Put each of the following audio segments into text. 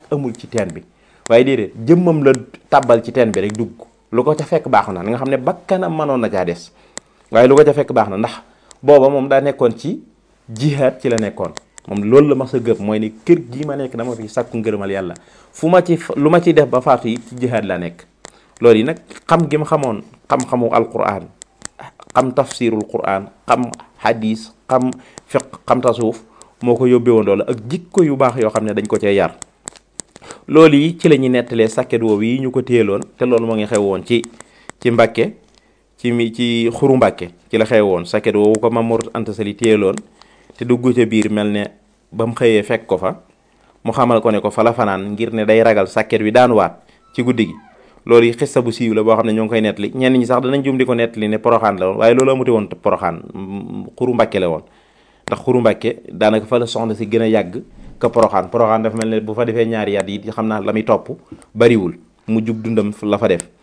amul ci teen bi waaye déedéet jëmmam la tàbbal ci teen bi rek dugg lu ko ca fekk baax na nga xam ne bakkanam mënoon na caa des waaye lu ko ca fekk baax na ndax booba moom daa nekkoon ci jihaad ci la nekkoon moom loolu la ma sa gëb mooy ni kër gii ma nekk dama fi sàkku ngërëmal yàlla fu ma ci lu ma ci def ba faatu yi ci jihaad la nekk loolu yi nag xam gi ma xamoon xam-xamu alquran xam tafsirul quran xam hadis xam fiq xam tasawuf moo ko yóbbee woon loolu ak jikko yu baax yoo xam ne dañ ko cee yar loolu yi ci la ñuy nettalee sàkket woowu yi ñu ko téyeloon te loolu moo ngi xew woon ci ci Mbàkke ci mi ci xuru Mbàkke ci la xew woon sàkket woowu ko Mamour Anta Sali téyeloon te dugg ca biir mel ne ba mu xëyee fekk ko fa mu xamal ko ne ko fa la fanaan ngir ne day ragal sàkket wi daan waat ci guddi gi loolu yi xissa bu siiw la boo xam ne ñoo ngi koy nettali ñenn ñi sax danañ jum di ko nettali ne poroxaan la woon waaye loolu amute woon poroxaan xuru Mbàkke la woon ndax xuru Mbàkke daanaka fa la soxna si gën a yàgg ka poroxaan poroxaan dafa mel ne bu fa defee ñaari yat yi xam naa la muy topp bariwul mu jug dundam la fa def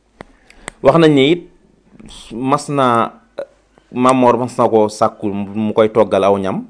wax nañ ne it mas naa Mamor mas na koo sàkkul mu koy toggal aw ñam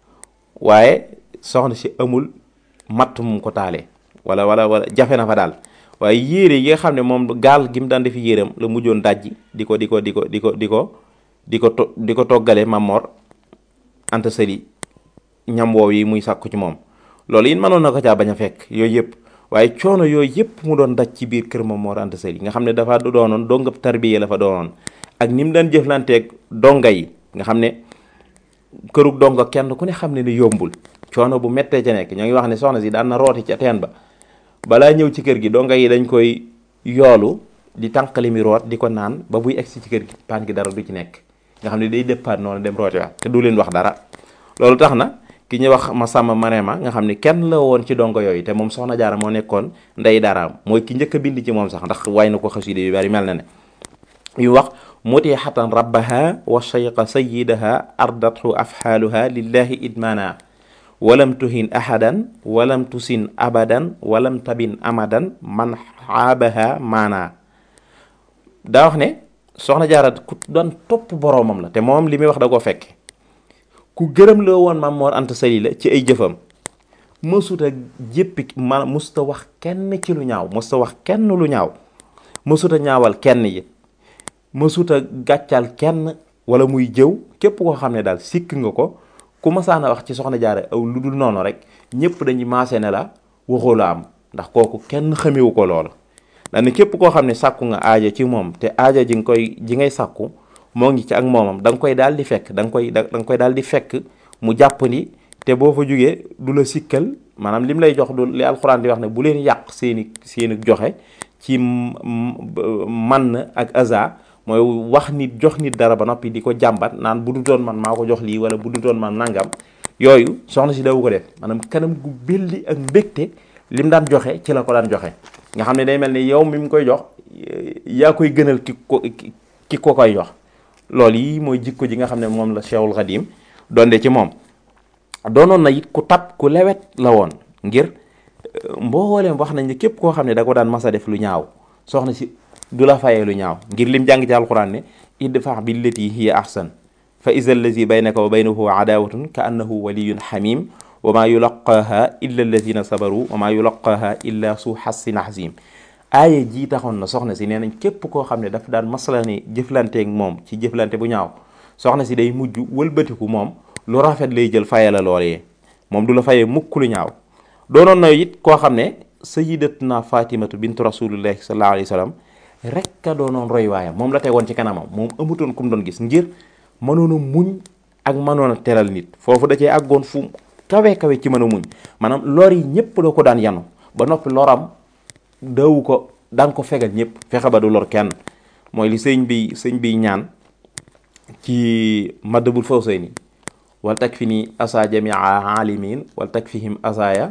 waaye soxna si amul matt mu ko taalee wala wala wala jafe na fa daal waaye yére yi nga xam ne moom gaal gi mu daan defi yéreem la mujjoon dajji di ko di ko di ko di ko di ko di ko to di ko toggale Mamor Anta Sali ñam woow yi muy sàkku ci moom loolu it mënoon na ko caa bañ a fekk yooyu yëpp waaye coono yooyu yëpp mu doon daj ci biir kër Mamor Anta Sali nga xam ne dafa doonoon dongab tarbiya la fa doonoon ak ni mu daan jëflanteeg donga yi nga xam ne kërug donga kenn ku ne xam ne ni yombul coono bu méttee ca nekk ñoo ngi wax ne soxna si daan na rooti ca teen ba balaa ñëw ci kër gi donga yi dañ koy yoolu di tànqali mi root di ko naan ba buy egsi ci kër gi paan gi dara du ci nekk nga xam ne day déppaat noonu dem rooti waat te du leen wax dara loolu tax na ki ñuy wax ma sàmm Marema nga xam ne kenn la woon ci dongo yooyu te moom soxna jaara moo nekkoon ndey daraam mooy ki njëkk a bind ci moom sax ndax way na ko xaside yu bari mel na ne yu wax mutixatan rabbaha wa shayqa sayidaha ardathu afxaaluha lillahi idmana walam tuhin ahadan walam tusin abadan walam tabin amadan man xaabaha maana daa wax ne soxna jaara ku doon topp boroomam la te moom li muy wax da koo fekke ku gërëm la woon Maam Mor Anta Sali la ci ay jëfam mësuta jéppi ma mësuta wax kenn ci lu ñaaw mësuta wax kenn lu ñaaw mësuta ñaawal kenn yi mësuta gàccal kenn wala muy jëw képp koo xam ne daal sikk nga ko ku masaana wax ci soxna jaara aw lu dul noonu rek ñëpp dañuy maase ne la waxoo la am ndax kooku kenn xamewu ko loolu daane képp koo xam ne sàkku nga aaja ci moom te aaja ji nga koy ji ngay sàkku moo ngi ci ak moomam da nga koy daal di fekk da nga koy da nga koy daal di fekk mu jàpp ni te boo fa jógee du la sikkal maanaam lim lay jox du li alxuraan di wax ne bu leen yàq seeni seeni joxe ci man ak aza mooy wax nit jox nit dara ba noppi di ko jàmbat naan bu du doon man maa ko jox lii wala bu du doon man nangam yooyu soxna si dawu ko def maanaam kanam gu belli ak mbégte lim daan joxe ci la ko daan joxe nga xam ne day mel ni yow mi mu koy jox yaa koy gënal ki ko ki ko koy jox loolu yi mooy jikko ji nga xam ne moom la Cheikhul Khadim donde ci moom doonoon na it ku tab ku lewet la woon ngir mbooleem wax nañ ne képp koo xam ne da ko daan masa def lu ñaaw soxna si du la fayee lu ñaaw ngir lim jàng ci alquran ne idfa billati hiya ahsan fa iza allazi baynaka wa baynahu adawatun ka annahu waliyun xamim wa maa yulaqaaha illa allazina sabaru wa maa yulaqaaha illa su xassin azim aaya jii taxoon na soxna si nee nañ képp koo xam ne daf daan masala ni jëflanteeg moom ci jëflante bu ñaaw soxna si day mujj wëlbatiku moom lu rafet lay jël faye la loolee moom du la fayee mukk lu ñaaw doonoon na it koo xam ne sayidatuna fatimatu bintu rasulillahi sallallahu alayhi wa sallam rek a doonoon roy waayam moom la tegoon ci kanamam moom amutoon ku mu doon gis ngir mënoon a muñ ak mënoon a teral nit foofu da cee àggoon fu kawe kawe ci mën a muñ maanaam lor yi ñëpp da ko daan yanu ba noppi loram dawu ko daan ko fegal ñëpp fexe ba du lor kenn mooy li sëñ bi sëñ bi ñaan ci madabul fawsayni wal tak fi ni asa jamia alimin wal tak fihim asaya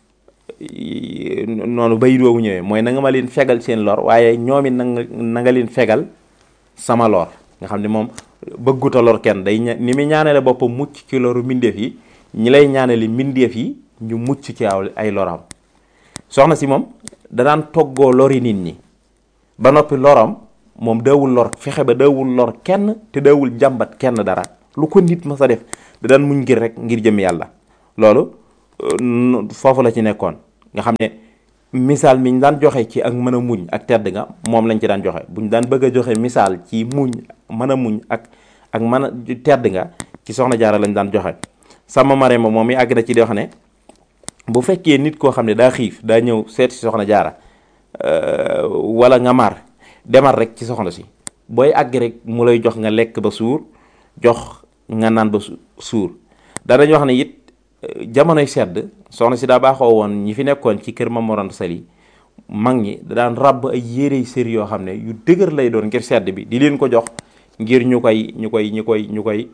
noonu bayit woowu ñëwee mooy na nga ma leen fegal seen lor waaye ñoom it nanga na nga leen fegal sama lor nga xam ne moom bëgguta lor kenn day ni muy ñaanale boppam mucc ci loru mbindeef yi ñi lay ñaanale mbindeef yi ñu mucc ci aw ay loram soxna si moom danaan toggoo lori nit ñi ba noppi loram moom daawul lor fexe ba daawul lor kenn te daawul jàmbat kenn dara lu ko nit ma sa def da daan muñ ngir rek ngir jëm yàlla loolu foofu la ci nekkoon nga xam ne misaal mi ñu daan joxe ci ak mën a muñ ak tedd nga moom lañ ci daan joxe bu ñu daan bëgg a joxe misaal ci muñ mën a muñ ak ak mën a tedd nga ci soxna jaara lañ daan joxe sama mare ma moom mi àgg na ci di wax ne bu fekkee nit koo xam ne daa xiif daa ñëw seet si soxna jaara wala nga mar demal rek ci soxna si booy àgg rek mu lay jox nga lekk ba suur jox nga naan ba suur danañ wax ne it jamonoy sedd soxna si daa baaxoo woon ñi fi nekkoon ci kër Mame Mor Anta Sali mag ñi da daan ràbb ay yérey sër yoo xam ne yu dëgër lay doon ngir sedd bi di leen ko jox ngir ñu koy ñu koy ñu koy ñu koy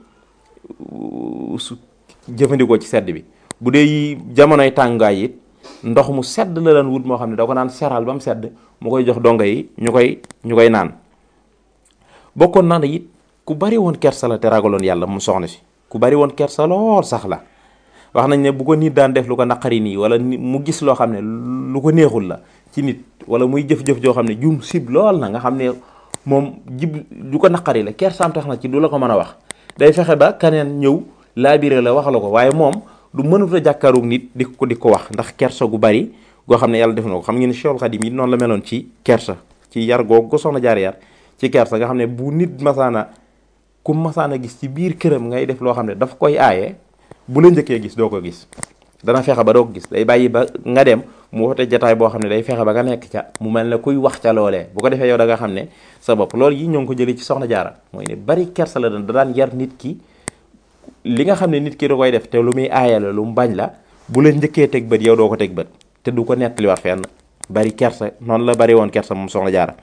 su jëfandikoo ci sedd bi bu dee jamonoy tàngaay it ndox mu sedd la daan wut moo xam ne da ko naan seral ba mu sedd mu koy jox dongo yi ñu koy ñu koy naan bokkoon naa ne it ku bari woon kersa la te ragaloon yàlla mu soxna si ku bari woon kersa lool sax la wax nañ ne bu ko nit daan def lu ko naqari nii wala mu gis loo xam ne lu ko neexul la ci nit wala muy jëf-jëf joo xam ne jum sib lool na nga xam ne moom jib du ko naqari la kersaam tax na ci du la ko mën a wax day fexe ba kaneen ñëw laabiré la wax la ko waaye moom du mënut a jàkkaaroog nit di ko di ko wax ndax kersa gu bari goo xam ne yàlla def na ko xam ngeen ne Cheikhul Khadim yi noonu la meloon ci kersa ci yar googu ko soxna jaar yar ci kersa nga xam ne bu nit masaana ku masaana gis ci biir këram ngay def loo xam ne daf koy aaye bu la njëkkee gis doo ko gis dana fexe ba doo ko gis day bàyyi ba nga dem mu wote jataay boo xam ne day fexe ba nga nekk ca mu mel ne kuy wax ca loolee bu ko defee yow da nga xam ne sa bopp loolu yi ñoo ngi ko jëlee ci soxna jaara mooy ne bari kersa la daan da daan yar nit ki li nga xam ne nit ki da koy def te lu muy aaye la lu mu bañ la bu la njëkkee teg bët yow doo ko teg bët te du ko nettaliwaat fenn bari kersa noonu la bari woon kersa moom soxna jaara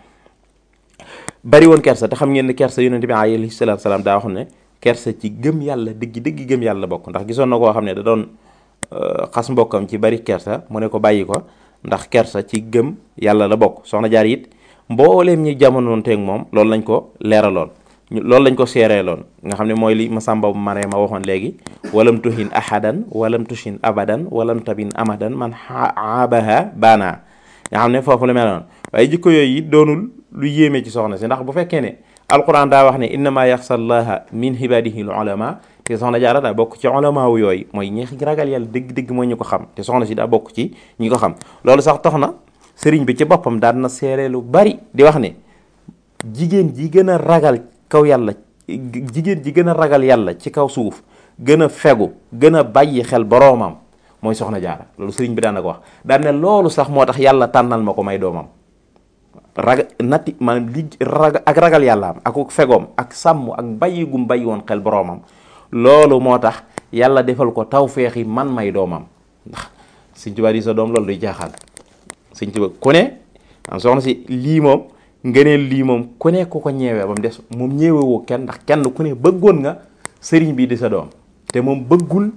bari woon kersa te xam ngeen ne kersa yonente bi alayhi salaatu salaam daa wax ne kersa ci gëm yàlla dëgg dëgg gëm yàlla bokk ndax gisoon na koo xam ne da doon xas mbokkam ci bari kersa mu ne ko bàyyi ko ndax kersa ci gëm yàlla la bokk soxna jaar it mbooleem ñi jamonoon teeg moom loolu lañ ko leeraloon loolu lañ ko seereeloon nga xam ne mooy li Masamba Mare ma waxoon léegi walam tuhin ahadan walam tushin abadan walam tabin amadan man aabaha baana nga xam ne foofu la meloon waaye jikko yooyu it doonul lu yéeme ci soxna si ndax bu fekkee ne alquran daa wax ne innama yaxsa llaha min ibadihi l ulama te soxna jaara daa bokk ci ulama wu yooyu mooy ñi ragal yàlla dëgg-dëgg mooy ñu ko xam te soxna si daa bokk ci ñi ko xam loolu sax tax na sëriñ bi ci boppam daan na seere lu bari di wax ne jigéen ji gën a ragal kaw yàlla jigéen ji gën a ragal yàlla ci kaw suuf gën a fegu gën a bàyyi xel boroomam mooy soxna jaara loolu sëriñ bi daan na ko wax daan ne loolu sax moo tax yàlla tànnal ma ko may doomam raga natti maanaam li raga ak ragal yàllaam ak fegoom ak sàmm ak bàyyi gum bàyyi woon xel boroomam loolu moo tax yàlla defal ko tawféexi man may doomam ndax sëñ Tuubaa di sa doom loolu duy jaaxal sëñ Tuubaa ku ne am soxna si lii moom ngëneel lii moom ku ne ku ko ñeewee ba mu des moom ñeewewoo kenn ndax kenn ku ne bëggoon nga sëriñ bi di sa doom te moom bëggul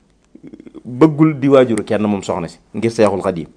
bëggul di waajuru kenn moom soxna si ngir Seexul Xadiim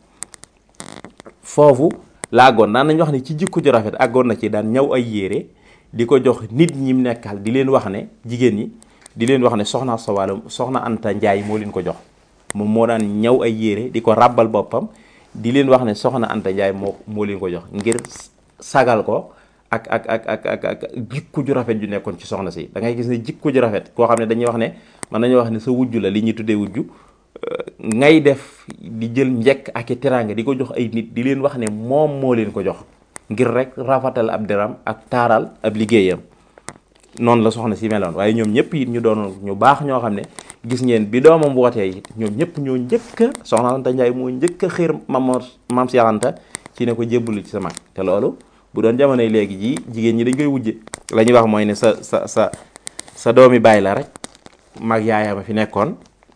foofu laagoon daan nañ wax ne ci jikko ju rafet àggoon na ci daan ñaw ay yére di ko jox nit ñi mu nekkal di leen wax ne jigéen ñi di leen wax ne soxna Sowala soxna Anta Njaay moo leen ko jox moom moo daan ñaw ay yére di ko ràbbal boppam di leen wax ne soxna Anta Njaay moo moo leen ko jox ngir sagal ko ak ak ak ak ak ak jikko ju rafet ju nekkoon ci soxna si da ngay gis ne jikko ju rafet koo xam ne dañuy wax ne mën nañu wax ne sa wujju la li ñuy tuddee wujju ngay def di jël njekk ak i teraanga di ko jox ay nit di leen wax ne moom moo leen ko jox ngir rek rafatal ab deram ak taaral ab liggéeyam noonu la soxna si meloon waaye ñoom ñëpp it ñu doon ñu baax ñoo xam ne gis ngeen bi doomam wootee it ñoom ñëpp ñoo njëkk a soxna Anta Njaay moo njëkk a xiir mam mam si Anta ci ne ko jébbalu ci sa mag te loolu bu doon jamonoy léegi ji jigéen ñi dañ koy wujje la ñuy wax mooy ne sa sa sa sa doomi bàyyi la rek mag yaayama fi nekkoon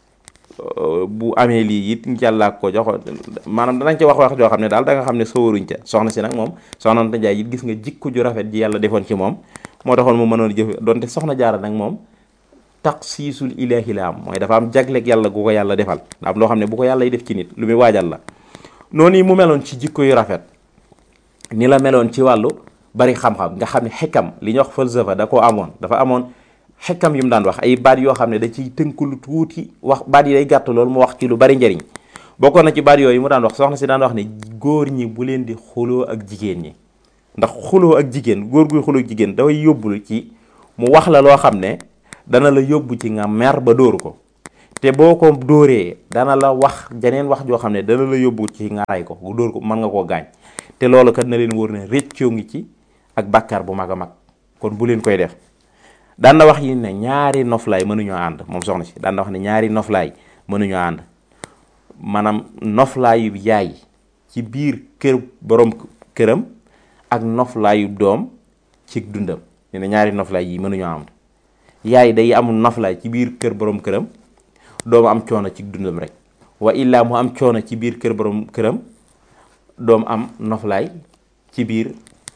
bu amee lii it yàlla ko jox maanaam danañ ci wax wax joo xam ne daal da nga xam ne sawaruñ ca soxna si nag moom soxna Anta Njaay it gis nga jikko ju rafet ji yàlla defoon ci moom moo taxoon mu mënoon jëf donte soxna jaara nag moom taxsiisul ilaahi la am mooy dafa am jagleeg yàlla gu ko yàlla defal da am loo xam ne bu ko yàlla def ci nit lu muy waajal la noonu yi mu meloon ci jikko yu rafet ni la meloon ci wàllu bari xam-xam nga xam ne xekkam li ñuy wax falsafa da koo amoon dafa amoon xekkam yu mu daan wax ay baat yoo xam ne da ciy tënk lu tuuti wax baat yi day gàtt loolu mu wax ci lu bari njëriñ bokkoon na ci baat yooyu mu daan wax soxna si daan wax ne góor ñi bu leen di xuloo ak jigéen ñi ndax xuloo ak jigéen góor guy xuloo ak jigéen dafay yóbbulu ci mu wax la loo xam ne dana la yóbbu ci nga mer ba dóoru ko te boo ko dóoree dana la wax janeen wax joo xam ne dana la yóbbu ci nga ray ko dóor ko mën nga koo gaañ te loolu kat na leen wóor ne réccoo ngi ci ak bàkkaar bu mag a mag kon bu leen koy def daan na wax yi ne ñaari noflaay mënuñoo ànd moom soxna si daan na wax ne ñaari noflaay mënuñoo ànd maanaam noflaayu yaay ci biir kër borom këram ak noflaayu doom ci dundam ñu ne ñaari noflaay yi mënuñoo ànd yaay day amul noflaay ci biir kër borom këram doom am coono ci dundam rek wa illaa mu am coono ci biir kër borom këram doom am noflaay ci biir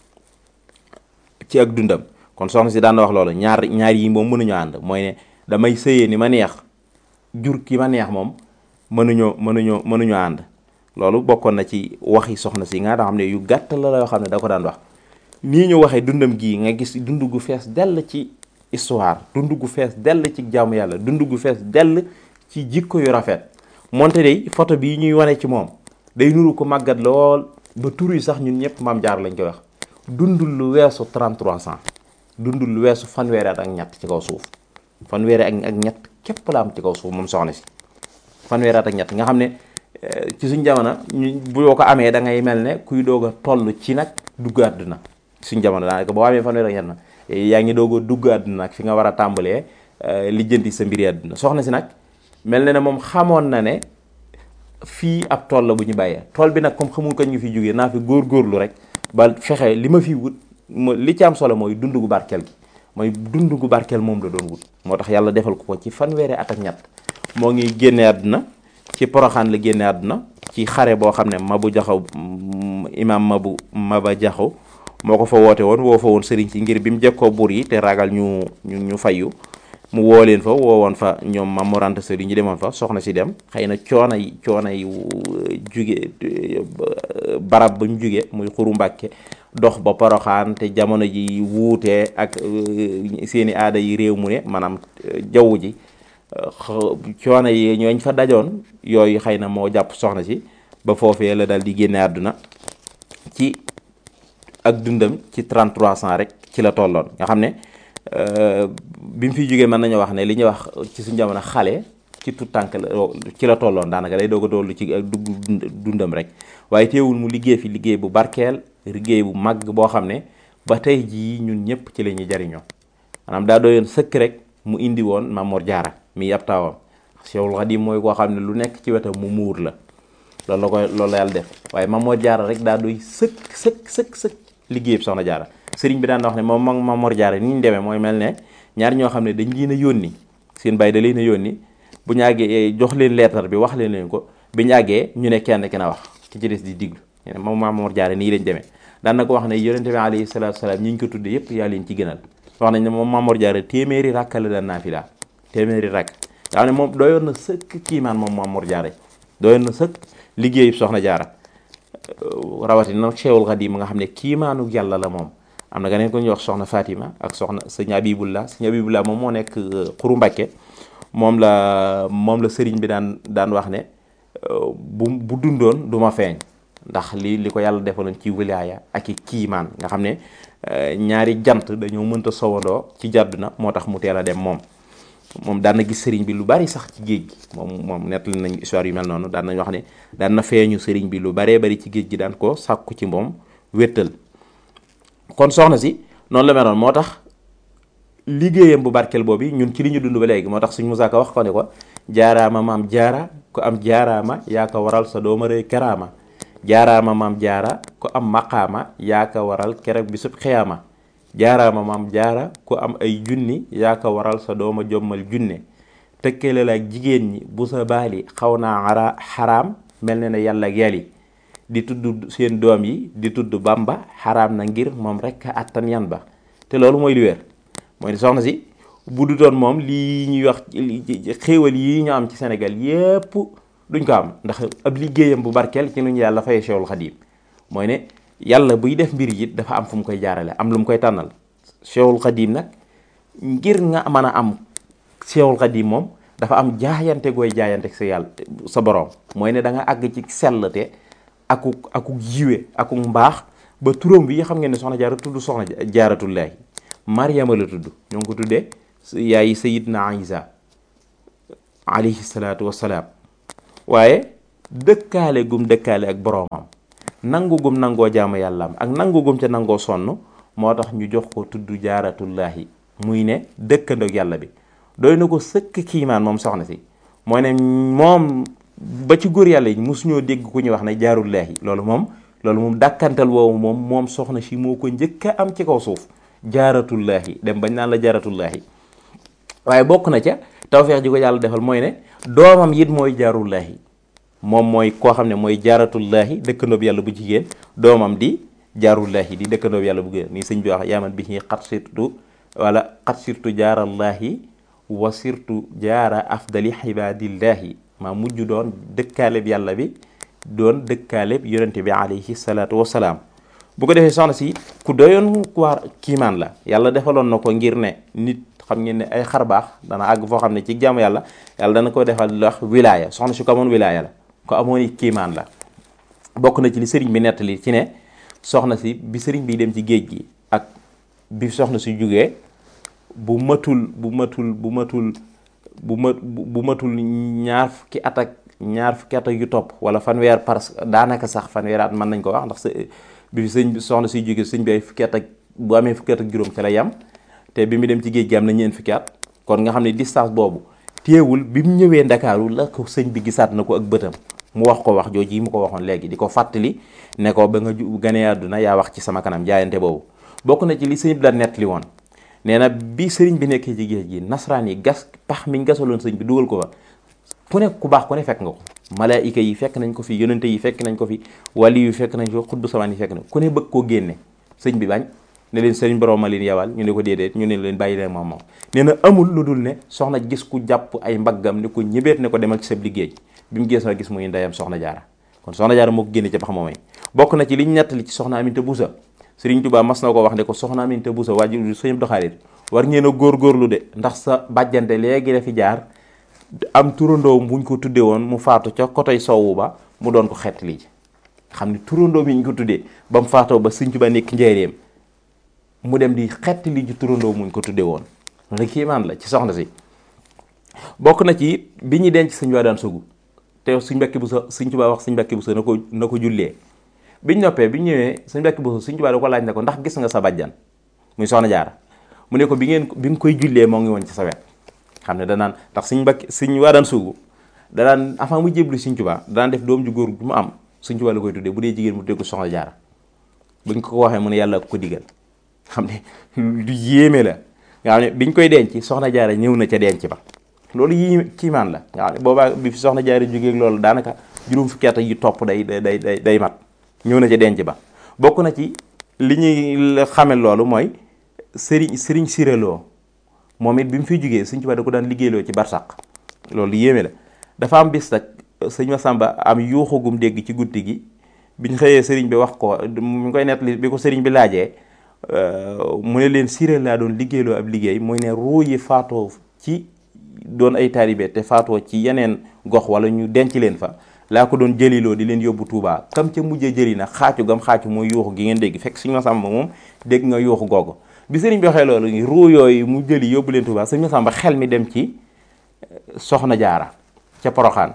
ci ak dundam kon soxna si daan na wax loolu ñaar ñaar yi moom mënuñoo ànd mooy ne damay sëyee ni ma neex jur ki ma neex moom mënuñoo mënuñoo mënuñoo ànd loolu bokkoon na ci waxi soxna si nga xam ne yu gàtt la la yoo xam ne da ko daan wax nii ñu waxee dundam gii nga gis dund gu fees dell ci histoire dund gu fees dell ci jaamu yàlla dund gu fees dell ci jikko yu rafet moonte day photo bii ñuy wane ci moom day nuru ko màggat lool ba tur yi sax ñun ñëpp maam jaar lañ koy wax dundul lu weesu 33 ans dundul lu weesu fanweeri at ak ñett ci kaw suuf fanweeri ak ak ñett képp la am ci kaw suuf moom soxna si fanweeri at ak ñett nga xam ne ci suñ jamono ñu boo ko amee da ngay mel ne kuy doog a toll ci nag dugg àdduna suñ jamono daanaka boo amee fanweeri ak ñett na yaa ngi doog a dugg àdduna nag fi nga war a tàmbalee lijjanti sa mbiri àdduna soxna si nag mel na ne moom xamoon na ne fii ab tool la bu ñu bàyyee tool bi nag comme xamul ko ñu fi jógee naa fi góorgóorlu rek ba fexe li ma fi wut li ci am solo mooy dund gu barkeel gi mooy dund gu barkeel moom la doon wut moo tax yàlla defal ko ko ci fanweeri at ak ñett moo ngi génne àdduna ci poroxaan la génne àdduna ci xare boo xam ne mabu jaxaw imaam mabu maba jaxaw moo ko fa woote woon woo fa woon sëriñ si ngir bi mu jekkoo buur yi te ragal ñu ñu ñu fayu mu woo leen fa woowoon fa ñoom Maam Mor Anta Sali ñu demoon fa soxna si dem xëy na coono yi coono yi juge barab ba mu juge muy xuru mbàkke dox ba poroxaan te jamono ji wuute ak seeni aada yi réew mu ne maanaam jaww ji coono yi ñooñ fa dajoon yooyu xëy na moo jàpp soxna si ba foofee la dal di génne àdduna ci ak dundam ci 33 ans rek ci la tolloon nga xam ne bi mu fiy jógee mën nañu wax ne li ñuy wax ci suñu jamono xale ci tout tànk la ci la tolloon daanaka day doog a dollu ci ak dugg dundam rek waaye teewul mu liggéey fi liggéey bu barkeel liggéey bu mag boo xam ne ba tey jii ñun ñëpp ci la ñuy jariñoo maanaam daa doyoon sëkk rek mu indi woon Mamor Jaara mi ab taawam Cheikhul Khadim mooy koo xam ne lu nekk ci wetam mu muur la loolu la koy loolu la yàlla def waaye Mamor Jaara rek daa doy sëkk sëkk sëkk sëkk liggéeyub soxna Jaara sëriñ bi daan wax ne moom moom Mamor Jaara ni ñu demee mooy mel ne ñaar ñoo xam ne dañ leen a yónni seen bàyyi da leen a yónni bu ñu àggee jox leen leetar bi wax leen leen ko bi ñu àggee ñu ne kenn ki na wax ki ci des di diglu moom Mamor Jaara nii lañ demee daan na ko wax ne yonente bi alayhi salaatu salaam ñi ñu ko tudde yëpp yaa leen ci gënal wax nañ ne moom Mamor Jaara téeméeri rakk la daan naafila téeméeri rakk nga xam ne moom doyoon na sëkk kiimaan moom Mamor Jaara doyoon na sëkk liggéeyub soxna Jaara rawatina Cheikhul Khadim nga xam ne kiimaanu yàlla la moom am na ganeen ko ñuy wax soxna Fatima ak soxna sëñ Abibullah sëñ Abibullah moom moo nekk xuru Mbàkke moom la moom la sëriñ bi daan daan wax ne bu bu dundoon du ma feeñ ndax li li ko yàlla defaloon ci wilaaya ak i kiimaan nga xam ne ñaari jant dañoo mënta sowandoo ci jàdduna moo tax mu teel a dem moom moom daan na gis sëriñ bi lu bari sax ci géej gi moom moom nettali nañ histoire yu mel noonu daan nañ wax ne daan na feeñu sëriñ bi lu baree bari ci géej gi daan ko sàkku ci moom wéttal kon soxna si noonu la meloon moo tax liggéeyam bu barkeel boobu ñun ci li ñu dund ba léegi moo tax suñ musaaka wax ko ne ko jaaraama maam jaara ku am jaaraama yaa ko waral sa dooma rëy karaama jaaraama maam jaara ku am maqaama yaa ko waral keroog bi sub xiyaama jaaraama maam jaara ku am ay junni yaa ko waral sa dooma jommal junne tëkkale la ak jigéen ñi bu sa baali xaw naa ara xaraam mel ne ne yàlla ak yàlli di tudd seen doom yi di tudd bamba xaraam na ngir moom rek a attan yan ba te loolu mooy li wér mooy soxna si bu du doon moom lii ñuy wax xéewal yi ñu am ci Sénégal yépp duñ ko am ndax ab liggéeyam bu barkeel ci nu ñu yàlla fay Cheikhul Khadim mooy ne yàlla buy def mbir yi dafa am fu mu koy jaarale am lu mu koy tànnal Cheikhul Khadim nag ngir nga mën a am Cheikhul Khadim moom dafa am jaayante gooy jaayante sa yàlla sa borom mooy ne da nga àgg ci sellte akuk akuk jiwe akuk mbaax ba turam bi xam ngeen ne soxna jaara tudd soxna jaaratullaahi Mariama la tudd ñoo ngi ko tuddee yaay Sayidna Isa alayhi salaatu wasalaam waaye dëkkaale gum dëkkaale ak boroomam nangu gum nangoo jaamu yàllaam ak nangu gum ca nangoo sonn moo tax ñu jox ko tudd jaaratullaahi muy ne dëkkandoog yàlla bi doy na ko sëkk kiimaan moom soxna si mooy ne moom ba ci góor yàlla yi mosuñoo dégg ku ñuy wax ne jaarullaahi loolu moom loolu moom dàkkantal woowu moom moom soxna si moo ko njëkk a am ci kaw suuf jaaratullaahi dem bañ naan la jaaratullaahi waaye bokk na ca tawfeex ji ko yàlla defal mooy ne doomam it mooy jaarullaahi moom mooy koo xam ne mooy jaaratullaahi dëkkandoob yàlla bu jigéen doomam di jaarullaahi di dëkkandoob yàlla bu jigéen nii sëñ bi wax yaaman bi ñi xat sirtu wala xat sirtu jaarallaahi wa sirtu jaara afdali xibaadillaahi maa mujj doon dëkkaaleb yàlla bi doon dëkkaaleb yonente bi alayhi salaatu wasalaam bu ko defee soxna si ku doyoon waar kiimaan la yàlla defaloon na ko ngir ne nit xam ngeen ne ay xar baax dana àgg foo xam ne ci jaamu yàlla yàlla dana ko defal lu wax wilaaya soxna si ko amoon wilaaya la ko amoon it kiimaan la bokk na ci li sëriñ bi nettali ci ne soxna si bi sëriñ bi dem ci géej gi ak bi soxna si jógee bu matul bu matul bu matul bu ma bu matul ñaar fukki at ak ñaar fukki at ak yu topp wala fanweer parce que daanaka sax fanweer at mën nañ ko wax ndax bi fi sëñ soxna siy jógee sëñ bi ay fukki at ak bu amee fukki at ak juróom ci la yam te bi mu dem ci géej gi am na ñeent fukki at kon nga xam ne distance boobu téewul bi mu ñëwee ndakaaru la ko sëñ bi gisaat na ko ak bëtam mu wax ko wax jooju yi mu ko waxoon léegi di ko fàttali ne ko ba nga ganee àdduna yaa wax ci sama kanam jaayante boobu bokk na ci li sëñ bi la nettali woon nee na bi sëriñ bi nekkee ci géej gi nasaraan yi gas pax miñ gasaloon sëñ bi dugal ko fa ku ne ku baax ku ne fekk nga ko malaayika yi fekk nañ ko fi yonente yi fekk nañ ko fi wali yu fekk nañ ko xutbu samaan yi fekk nañ ku ne bëgg koo génne sëñ bi bañ ne leen sëriñ borom ma leen yawal ñu ne ko déedéet ñu ne leen bàyyi leen moom moom nee na amul lu dul ne soxna gis ku jàpp ay mbaggam ne ko ñëbeet ne ko demal ci sa liggéey bi mu gis na gis muy ndeyam soxna jaara kon soxna jaara moo ko génne ci pax moomay bokk na ci liñ nettali ci soxna Aminta Busa sëriñ Tuubaa mas na ko wax ne ko soxna Aminta Busa waajur sëñ doxaalit war ngeen a góorgóorlu de ndax sa bàjjante léegi la fi jaar am turandoo buñ ko tuddee woon mu faatu ca kotoy sowwu ba mu doon ko xet lii xam ne turandoo mi ñu ko tuddee ba mu faatoo ba sëñ Tuubaa nekk njëreem mu dem di xett li ci turandoo muñ ko tuddee woon loolu kiimaan la ci soxna si bokk na ci bi ñu denc sëñ waa daan sugu te suñ mbekki bu sa sëñ Tuubaa wax sëñ mbekki bu sa na ko na ko jullee biñ noppee biñ ñëwee sëñ mbekki bu sa sëñ Tuubaa da ko laaj ne ko ndax gis nga sa bàjjan muy soxna jaara mu ne ko bi ngeen bi nga koy jullee moo ngi woon ci sa wet xam ne danaan ndax suñ mbakki suñ waa daan suugu danaan avant mu jéblu suñ Tuubaa danaan def doom ju góor ju mu am suñ Tuubaa la koy tuddee bu dee jigéen mu tuddee ko soxna jaara buñ ko ko waxee mu ne yàlla ko digal xam ne lu yéeme la nga xam ne biñ koy denc soxna jaara ñëw na ca denc ba loolu yi kiimaan la nga xam ne boobaa bi fi soxna jaara jógee loolu daanaka juróom fukki at yu topp day day day day mat ñëw na ca denc ba bokk na ci li ñuy xame loolu mooy sëriñ sëriñ siréloo moom it bi mu fiy jógee sëñ Tuubaa da ko daan liggéeyloo ci barsàq loolu yéeme la dafa am bis nag sëñ Masamba am yuuxugum dégg ci guddi gi biñ xëyee sëriñ bi wax ko mu ngi koy nettali bi ko sëriñ bi laajee mu ne leen siré laa doon liggéeyloo ab liggéey mooy ne ruu yi faatoo ci doon ay taalibe te faatoo ci yeneen gox wala ñu denc leen fa laa ko doon jëliloo di leen yóbbu Touba kam ca mujjee jëli na xaacu gam xaacu mooy yuuxu gi ngeen dégg fekk sëñ Masamba moom dégg nga yuuxu googu bi sëriñ bi waxee loolu ruu yooyu mu jëli yóbbu leen Touba sëñ Masamba xel mi dem ci soxna jaara ca Poroxaan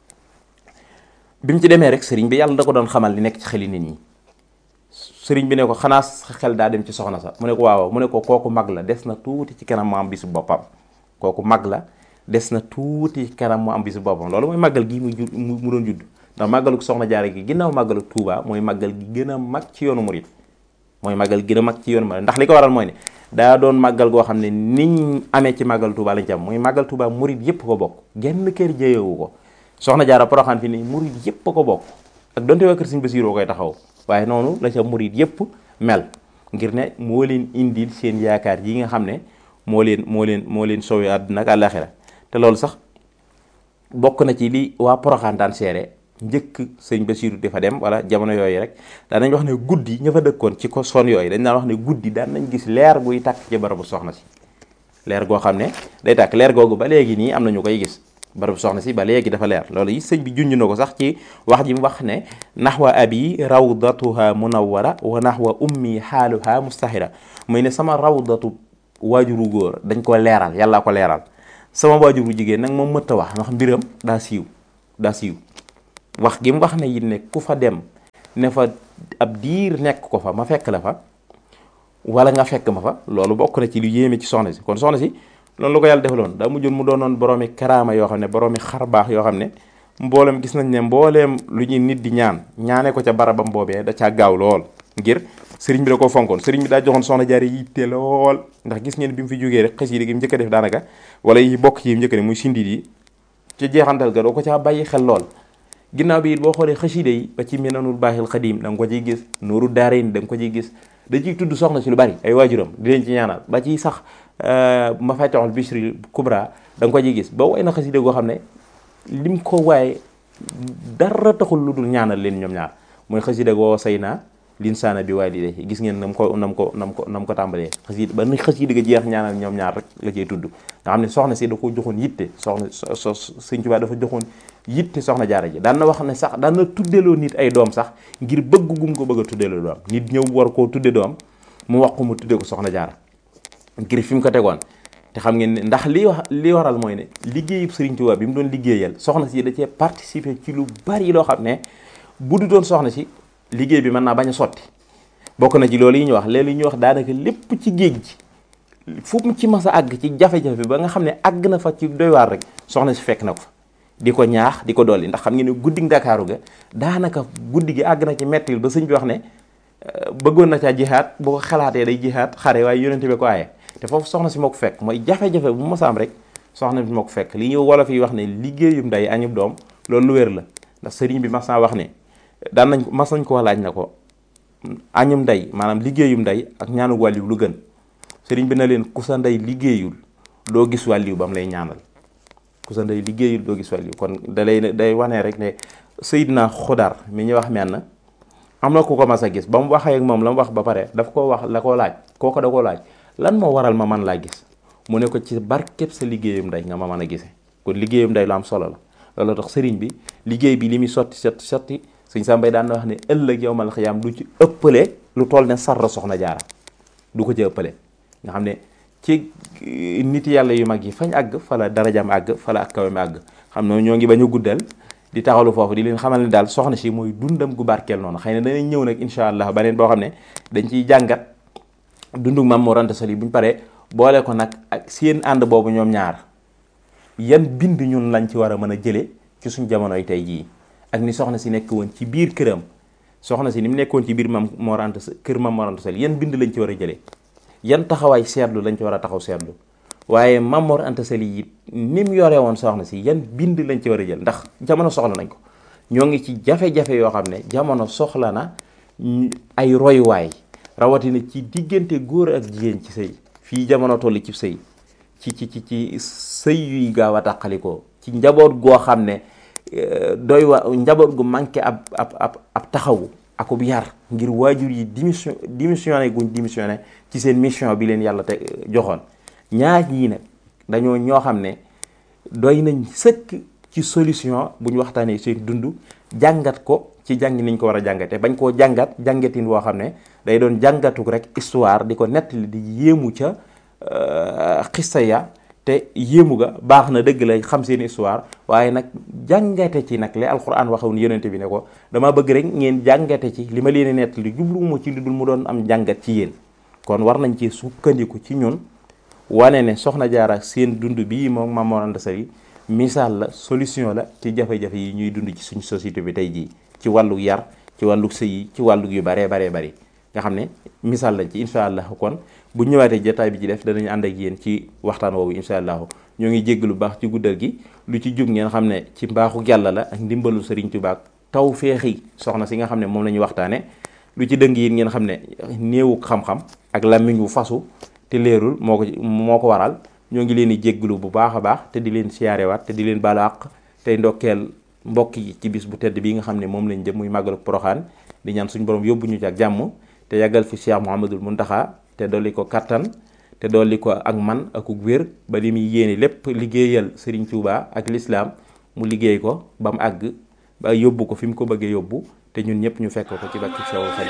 bi mu ci demee rek sëriñ bi yàlla da ko doon xamal li nekk ci xeli nit ñi sëriñ bi ne ko xanaa xel daa dem ci soxna sa mu ne ko waaw mu ne ko kooku mag la des na tuuti ci kanam mu am bisu boppam kooku mag la des na tuuti ci kanam mu am bisu boppam loolu mooy màggal gi mu ju mu doon judd ndax màggalu soxna jaara gi ginnaaw màggalu Touba mooy màggal gi gën a mag ci yoonu murit mooy màggal gën a mag ci yoonu murit ndax li ko waral mooy ne daa doon màggal goo xam ne niñ amee ci màggal Touba lañ ci am mooy màggal Touba murit yépp ko bokk genn kër jëyewu ko soxna jaara poroxaan fi ni murit yépp ko bokk ak donte waa kër Sëñ Basiru koy taxaw waaye noonu la ca murit yépp mel ngir ne moo leen indil seen yaakaar yi nga xam ne moo leen moo leen moo leen sowe àdduna ak àllaaxira te loolu sax bokk na ci li waa poroxaan daan seere njëkk sëñ Basiru di fa dem wala jamono yooyu rek daan nañ wax ne guddi ña fa dëkkoon ci ko son yooyu dañ daan wax ne guddi daan nañ gis leer guy tàkk ci barabu soxna si leer goo xam ne day tàkk leer googu ba léegi nii am na ñu koy gis barabu soxna si ba léegi dafa leer loolu yi sëñ bi junj na ko sax ci wax ji mu wax ne naxwa abi rawdatuha munawwara wa naxwa ummi xaaluha mustahira muy ne sama rawdatu waajuru góor dañ ko leeral yàllaa ko leeral sama waajur bu jigéen nag moom mëtta wax ndax mbiram daa siiw daa siiw wax gi mu wax ne it ne ku fa dem ne fa ab diir nekk ko fa ma fekk la fa wala nga fekk ma fa loolu bokk na ci lu yéeme ci soxna si kon soxna si loolu la ko yàlla defaloon daa mujjoon mu doonoon boroomi karaama yoo xam ne boroomi xar baax yoo xam ne mboolem gis nañ ne mbooleem lu ñuy nit di ñaan ñaane ko ca barabam boobee da caa gaaw lool ngir sëriñ bi da koo fonkoon sëriñ bi daa joxoon soxna jaare yitte lool ndax gis ngeen bi mu fi jógee rek xasida gi mu njëkk a def daanaka wala yi bokk ci yi mu njëkk a def muy sindit yi ci jeexantal ga doo ko caa bàyyi xel lool ginnaaw bi it boo xoolee xasida yi ba ci minanul baaxil xadim da nga ko ciy gis nuuru daarayn da nga ko ciy gis da ciy tudd soxna si lu bari ay waajuram di leen ci ñaanal ba ci sax ma fàttaxul bishri kubra da nga ko ciy gis ba way na xasida goo xam ne lim ko waaye dara taxul lu dul ñaanal leen ñoom ñaar mooy xasida goo say naa linsaana bi waalidayhi gis ngeen nam ko nam ko nam ko nam ko tàmbalee xasida ba ni xasida ga jeex ñaanal ñoom ñaar rek la cay tudd nga xam ne soxna si da ko joxoon yitte soxna so Sëñ Tuubaa dafa joxoon yitte soxna jaara ji daan na wax ne sax daan na tuddeloo nit ay doom sax ngir bëgg gum ko bëgg a tuddeloo doom nit ñëw war koo tudde doom mu wax ko mu tudde ko soxna jaara ngir fi mu ko tegoon te xam ngeen ne ndax li wax li waral mooy ne liggéeyub Sëriñ Tuubaa bi mu doon liggéeyal soxna si da cee participer ci lu bari loo xam ne bu du doon soxna si liggéey bi mën naa bañ a sotti bokk na ci loolu yi ñu wax léegi ñu wax daanaka lépp ci géej gi fu mu ci mas a àgg ci jafe-jafe ba nga xam ne àgg na fa ci doy waar rek soxna si fekk na ko fa di ko ñaax di ko dolli ndax xam ngeen ne guddi Ndakaaru ga daanaka guddi gi àgg na ci mettil ba sëñ bi wax ne bëggoon na caa jihaat boo ko xalaatee day jihaat xare waaye yonente bi ko aaye te foofu soxna si moo ko fekk mooy jafe-jafe bu mas a am rek soxna bi moo ko fekk li ñu wolof yi wax ne liggéeyum nday añub doom loolu lu wér la ndax sëriñ bi mas naa wax ne daan nañ mas nañ ko laaj na ko añum ndey maanaam liggéeyum ndey ak ñaanu wàlliw lu gën sëriñ bi na leen ku sa ndey liggéeyul doo gis wàlliw ba mu lay ñaanal ku sa ndey liggéeyul doo gis wàlliw kon da lay day wane rek ne Seydina Xudar mi ñu wax menn am na ku ko mas a gis ba mu waxee ak moom la mu wax ba pare daf koo wax la koo laaj kooko da koo laaj lan moo waral ma man laa gis mu ne ko ci barkeb sa liggéeyum ndey nga ma mën a gisee kon liggéeyum ndey lu am solo la loolu tax sëriñ bi liggéey bi li muy sotti sotti sotti sëñ Sambay daan na wax ne ëllëg yow mal xiyaam du ci ëppale lu toll ne sarra soxna jaara du ko ci ëppale nga xam ne ci nit yàlla yu mag yi fañ àgg fa la darajam àgg fa la ak kawam àgg xam ne ñoo ngi bañ a guddal di taxalu foofu di leen xamal ne daal soxna si mooy dundam gu barkeel noonu xëy na danañ ñëw nag incha allah beneen boo xam ne dañ ciy jàngat dundug Maam Mor Anta Sali bu ñu paree boole ko nag ak seen ànd boobu ñoom ñaar yan bind ñun lañ ci war a mën a jëlee ci suñ jamonoy tey jii ak ni soxna si nekk woon ci biir këram soxna si ni mu nekkoon ci biir Maam Mor Anta kër Maam Mor Anta Sali yan bind lañ ci war a jëlee yan taxawaay seetlu lañ ci war a taxaw seetlu waaye Maam Mor Anta Sali it ni mu yore woon soxna si yan bind lañ ci war a jël ndax jamono soxla nañ ko ñoo ngi ci jafe-jafe yoo xam ne jamono soxla na ay royuwaay rawatina ci diggante góor ak jigéen ci sëy fii jamono toll ci sëy ci ci ci ci sëy yuy gaaw a tàqalikoo ci njaboot goo xam ne doy wa njaboot gu manqué ab ab ab ab taxawu akub yar ngir waajur yi démission démissionné guñ démissionné ci seen mission bi leen yàlla te joxoon ñaar ñii nag dañoo ñoo xam ne doy nañ sëkk ci solution bu ñu waxtaanee seen dund jàngat ko ci jàng niñ ko war a jàngate bañ koo jàngat jàngatin woo xam ne day doon jàngatuk rek histoire di ko nettali di yéemu ca xista ya te yéemu ga baax na dëgg la xam seen histoire waaye nag jàngate ci nag li alxuraan waxoon yonente bi ne ko dama bëgg rek ngeen jàngate ci li ma leen nettali jubluwuma ci lu dul mu doon am jàngat ci yéen kon war nañ ci sukkandiku ci ñun wane ne soxna jaara seen dund bii moom Maam Mor Anta Sali misaal la solution la ci jafe-jafe yi ñuy dund ci suñu société bi tey jii ci wàllu yar ci wàllu sëy yi ci wàllu yu baree baree bari nga xam ne misaal lañ ci incha allah kon bu ñëwaatee jotaay bi ci def danañ ànd ak yéen ci waxtaan woowu incha allah ñoo ngi jégg lu baax ci guddal gi lu ci jub ngeen xam ne ci mbaaxu yàlla la ak ndimbalu Sëriñ Tuubaa taw feexi soxna si nga xam ne moom la ñu waxtaane lu ci dëng yi ngeen xam ne néewu xam-xam ak làmmiñ wu fasu te leerul moo ko moo ko waral ñoo ngi leen di jégglu bu baax a baax te di leen siyaarewaat te di leen baalu àq tey ndokkeel mbokk yi ci bis bu tedd bii nga xam ne moom lañ jëm muy màggalu Poroxaan di ñaan suñu borom yóbbu ñu ci ak jàmm te yàggal fi Cheikh Mouhamadul Muntaxa te dolli ko kattan te dolli ko ak man akuk wér ba li muy yéene lépp liggéeyal Serigne Touba ak l'islam mu liggéey ko ba mu àgg ba yóbbu ko fi mu ko bëggee yóbbu te ñun ñëpp ñu fekk ko ci bakki Seexul Xadiim